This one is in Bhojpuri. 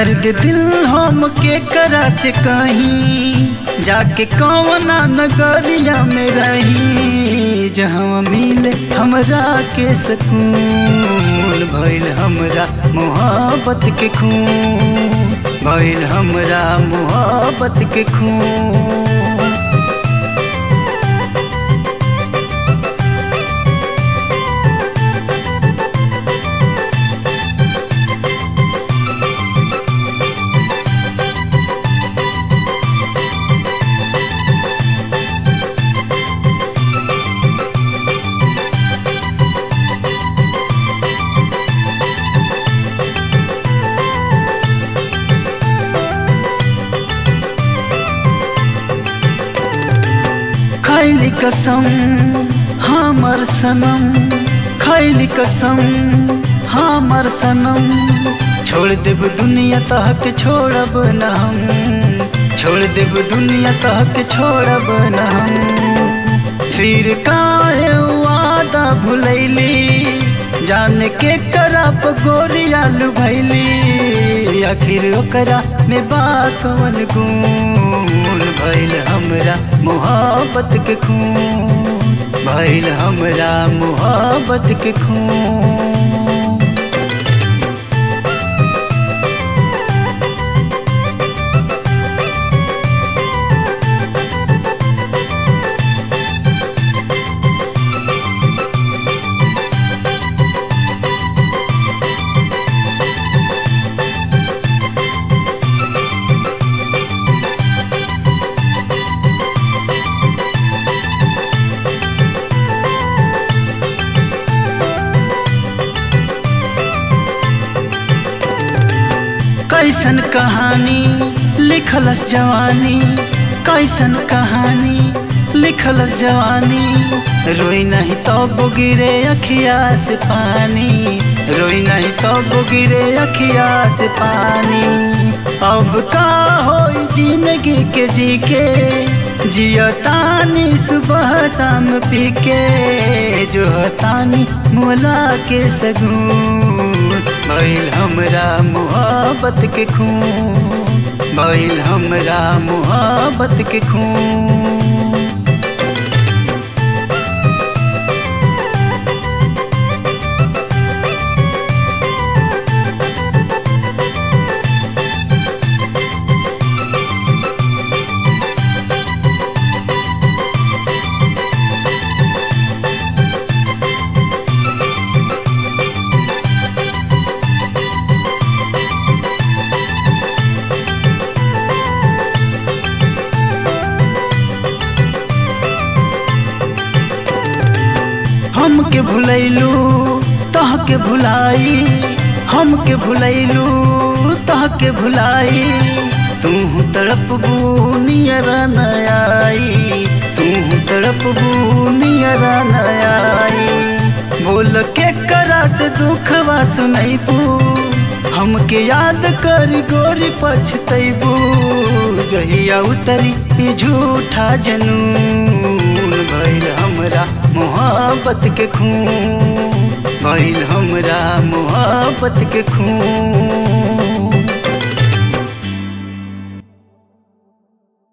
दर्द दिल हम के करा से कहीं जाके कौना नगरिया में रही जहाँ मिले हमरा के सकून भइल हमरा मोहब्बत के खून भइल हमरा मोहब्बत के खून खैली कसम हमर सनम खैली कसम हमर सनम छोड़ देब दुनिया तहक छोड़ब न हम छोड़ देब दुनिया तहक छोड़ब न हम फिर काहे वादा भुलैली जान के करप गोरिया लुभैली आखिर ओकरा में बात कवन गुण भइल हमरा मोहब्बत के खून भइल हमरा मोहब्बत के खून कैसन कहानी लिखलस जवानी कैसन कहानी लिखलस जवानी रोई नहीं तो गिरे अखिया से पानी रोई नहीं तो गिरे अखिया से पानी अब का हो जिंदगी के जी के जियो तानी सुबह शाम पी के जो तानी मोला के सगुन भइल हमरा मोहब्बत के खून भइल हमरा मोहब्बत के खून हमके भुलैलू तहके भुलाई हमके भुलैलू तहके भुलाई तू तड़प बूनियर नयाई तू तड़प बूनियर नयाई बोल के करा से दुखवा सुनैबू हमके याद कर गोरी पछतैबू जहिया उतरी ई झूठा जनून भइल हमरा मोहब्बत के खून भइल हमरा मोहब्बत के खून